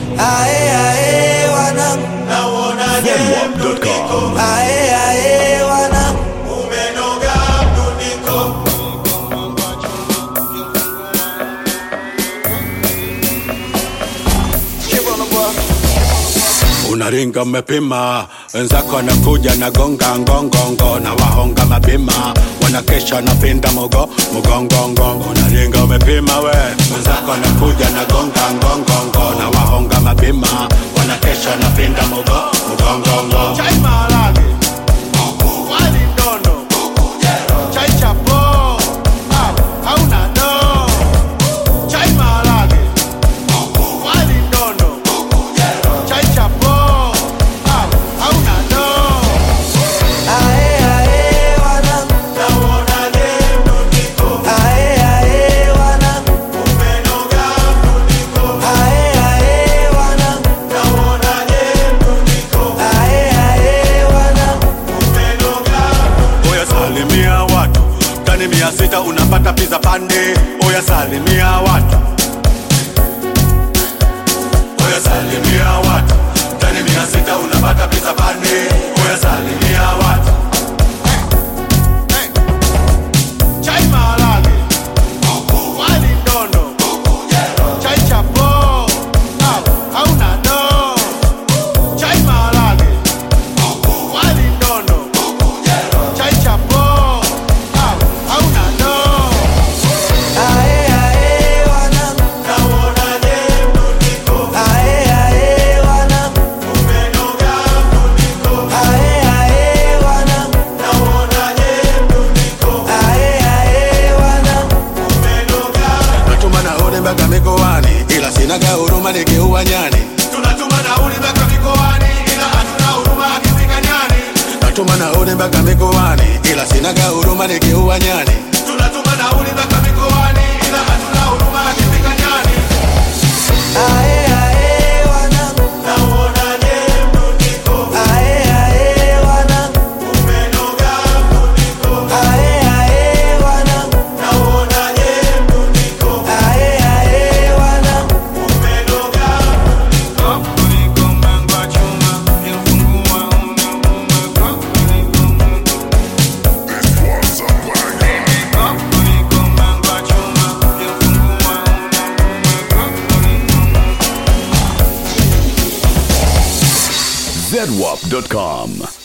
ae ae wanangu Zenwap.com. ae ae wanangu unaringa umepima, wenzako wanakuja na gonga ngongongo na wahonga mapima, wanakesha na pinda mugo mugongongo. Unaringa umepima we, wenzako wanakuja na gonga ngongongo na wahonga mapima, wanakesha na pinda mugo mugongongo. Chai maharage, wali ndono, chai chapo, ah, hauna do. Chai maharage, wali ndono, chai chapo, ah, hauna do. ae ae wanangu ae ae wanangu ae ae wanangu ae ae wanangu Oya salimia watu tani mia sita unapata pizza pande. Oya salimia watu, oya salimia watu tani mia sita unapata pizza pande. Oya salimia watu, Hey. Chai maharage, wali ndono, chai chapo, ah, hauna do. Chai maharage, wali ndono, chai chapo, ah, hauna do. ae ae wanangu ae ae wanangu ae ae wanangu ae ae wanangu natuma nauli mpaka mikoani, ila sinaga huruma nikiua nyani. Tunatuma nauli mpaka mikoani, ila hatuna huruma akifika nyani. Natuma nauli mpaka mikoani, ila sinaga huruma nikiua nyani. Tunatuma nauli mpaka mikoani, ila hatuna huruma akifika nyani. ae ae wanangu ae ae wanangu ae ae wanangu ae ae wanangu Zenwap.com.